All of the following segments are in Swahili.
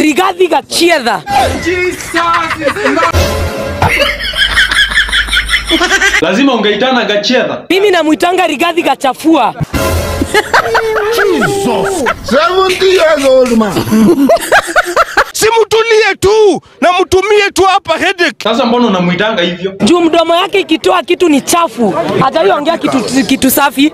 Rigathi Gachagua. Lazima ungeitana Gachedha. Mimi namwitanga Rigathi Gachafua. Simtulie tu na mtumie tu hapa headache. Sasa mbona unamuitanga hivyo? Juu mdomo yake ikitoa kitu ni chafu. Hajaiongea kitu, kitu safi.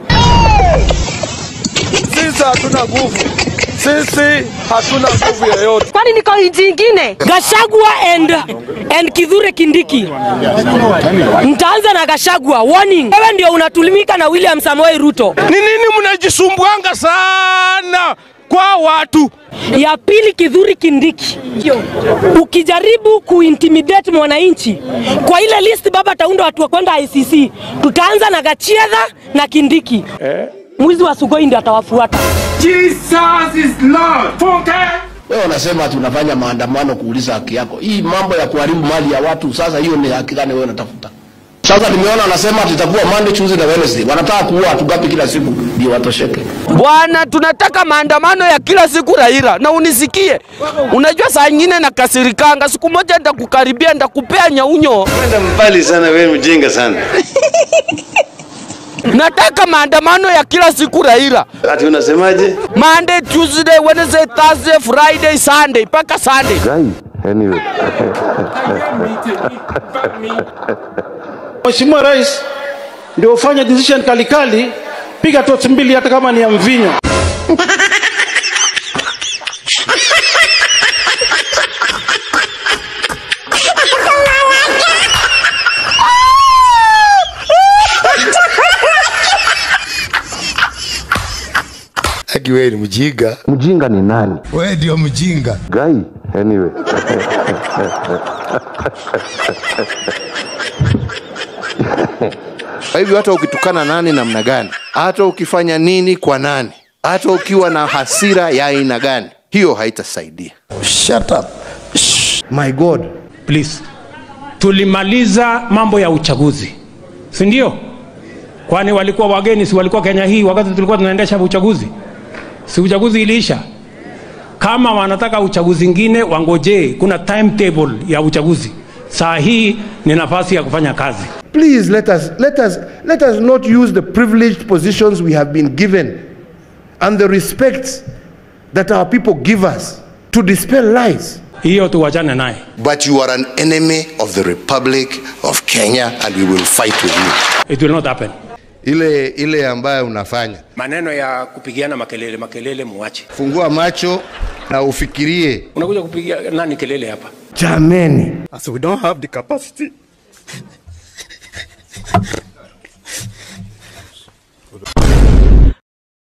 Sisi hatuna nguvu, sisi hatuna nguvu yoyote. Kwani niko nchi ingine? Gachagua and, and Kithure Kindiki. Mtaanza na Gachagua. Warning. Wewe ndio unatulimika na William Samoei Ruto. Ni nini mnajisumbuanga sana kwa watu? Ya pili Kithure Kindiki. Ukijaribu kuintimidate mwananchi kwa ile list baba ataunda watu wa kwenda ICC. Tutaanza na Gachagua na Kindiki. Mwizi wa Sugoi ndio atawafuata. Wewe unasema ati unafanya maandamano kuuliza haki yako. Hii mambo ya kuharibu mali ya watu, sasa hiyo ni haki gani wewe unatafuta? Sasa nimeona anasema ati itakuwa Monday, Tuesday na Wednesday. Wanataka kuua watu gapi kila siku ndio watosheke? Bwana, tunataka maandamano ya kila siku Raila, na unisikie. Unajua saa nyingine nakasirikanga, siku moja ndakukaribia, ndakupea nyaunyo. Kwenda mbali sana, wewe mjinga sana. Nataka maandamano ya kila siku Raila, Ati unasemaje? Monday, Tuesday, Wednesday, Thursday, Friday, Sunday mpaka Sunday. Mheshimiwa Rais ndio ufanye decision kalikali, piga tochi mbili hata kama ni ya mvinyo. Aki wewe ni mjinga. Mjinga ni nani? Wewe ndio mjinga. Guy, anyway. Kwa hivyo hata ukitukana nani namna gani, hata ukifanya nini kwa nani, hata ukiwa na hasira ya aina gani, hiyo haitasaidia. Shut up. My God, please. Tulimaliza mambo ya uchaguzi, si ndio? Kwani walikuwa wageni, si walikuwa Kenya hii wakati tulikuwa tunaendesha uchaguzi? Si uchaguzi iliisha? Kama wanataka uchaguzi ingine, wangojee. Kuna timetable ya uchaguzi. Saa hii ni nafasi ya kufanya kazi. Please let us, let, us, let us not use the privileged positions we have been given and the respect that our people give us to dispel lies. Hiyo tuwachane naye. But you are an enemy of the Republic of Kenya and we will fight with you. It will not happen. Ile ile ambayo unafanya, Maneno ya kupigiana makelele, makelele muache. fungua macho na ufikirie. Unakuja kupigia nani kelele hapa? Jameni. As we don't have the capacity